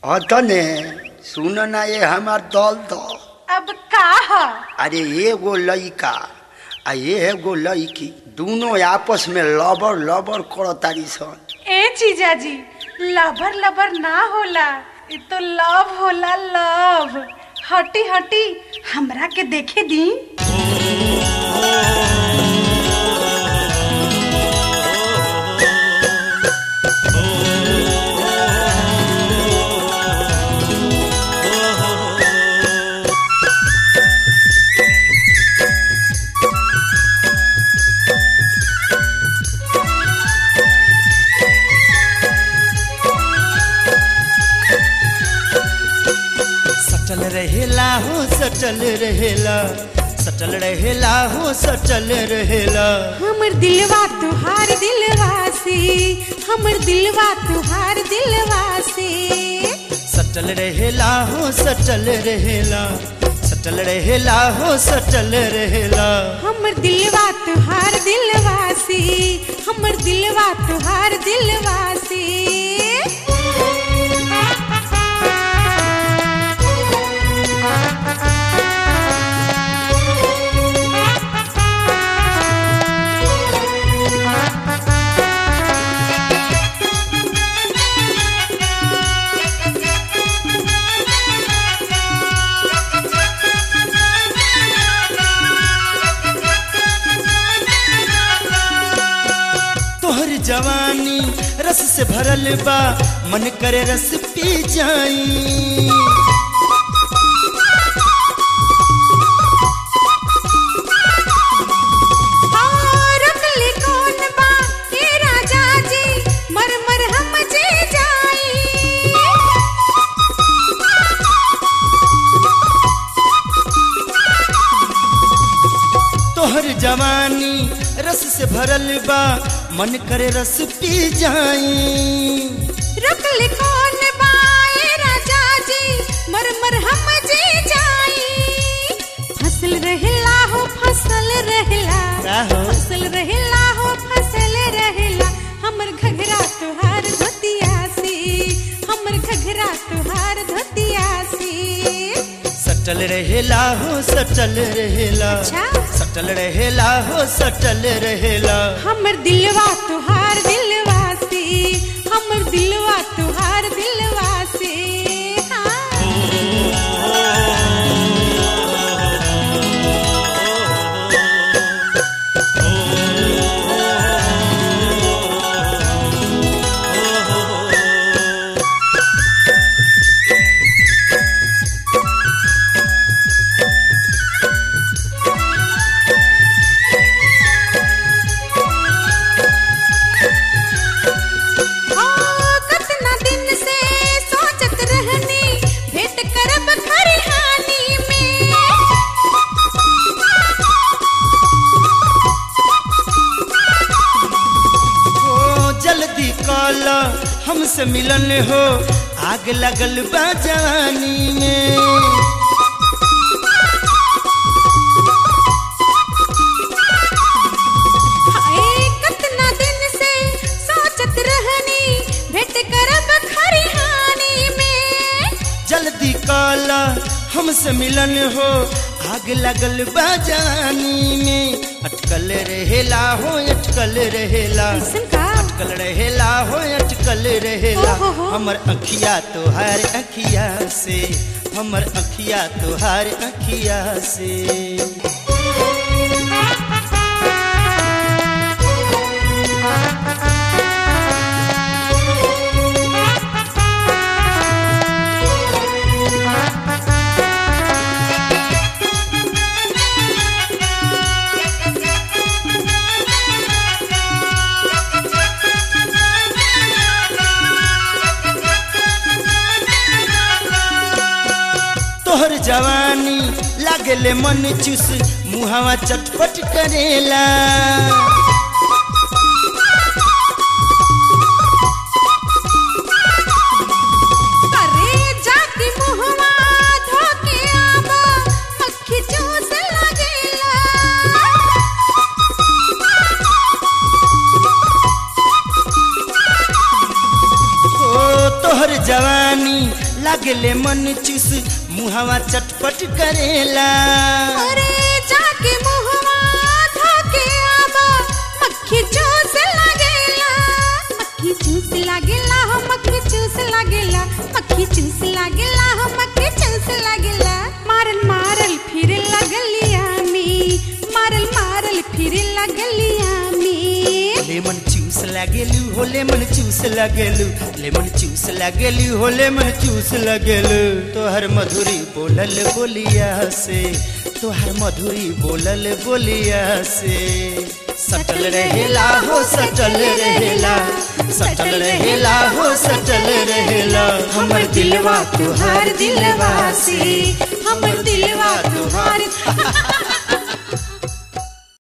अतने सुन ना ये हमार दल दो अब का ह अरे एगो लइका आ एगो लइकी दोनों आपस में लबर लबर करतारी सन ए जीजाजी लबर लबर ना होला ये तो लव होला लव हटी हटी हमरा के देखे दी सटल रहेला हो सटल रहेला सटल रहेला हो सटल रहेला हमर दिलवा तुहार दिलवा से हमर दिलवा तुहार दिलवा से सटल रहेला हो सटल रहेला सटल रहेला हो सटल रहेला हमर दिलवा तुहार दिलवा से हमर दिलवा तुहार दिलवा से तोहर जवानी रस से भरल बा मन करे रस पी जाई रखले कौन बा ए राजा जी मर मर हम जे जाई तोहर जवानी रस से भरल बा मन करे रस पी जाई रखले कौन बा ए राजा जी मर मर हम जे जाई फसल रहला हो फसल रहला का हो? फसल रहला हो फसल रहला हमर घघरा तुहार धोतिया से हमर घघरा तुहार धोतिया से सटल रहेला हो सटल रहेला अच्छा। सटल रहेला हो सटल रहेला हमर दिलवा तुहार दिलवा से हमर दिलवा तुहार दिलवा से हाँ। ओ, कतना दिन से सोचत रहनी भेंट करब खरिहानी में ओ जल्दी कल हमसे मिलन हो आग लगल बा जवानी में हाय, कतना दिन से सोचत रहनी भेंट करब खरिहानी में जल्दी कल हमसे मिलन हो आग लगल बा जवानी में अटकल रहेला हो अटकल रहेला कैसन का अटकल रहेला हो अटकल रहेला ओ हो हो। हमर अखिया तोहार अखिया से हमर अखिया तोहार अखिया से तोहर जवानी लागले मन चुस मुहावा चटपट करेला अरे जाति मुहवा धोके आवा अखी चूस लागेला ओ तोहर जवानी लागले मन चूस मुहावा चटपट करेला अरे जाके मुहवा धोके आवा मक्खी चूस लागेला मक्खी चूस लागेला हो मक्खी चूस लागेला मक्खी चूस लागेला हो मक्खी चूस लागेला मारल मारल फिर लगलिया में मारल मारल फिर लगलिया में लेमन चूस लागेलू हो लेमन चूस लागेलू लेमन चूस लागेलू हो लेमन चूस लागेलू तोहर मधुरी बोलल बोलिया से तोहर मधुरी बोलल बोलिया से सटल रहेला हो सटल रहेला सटल रहेला हो सटल रहेला हमर दिलवा तुहार दिलवा से हमर दिलवा तुहार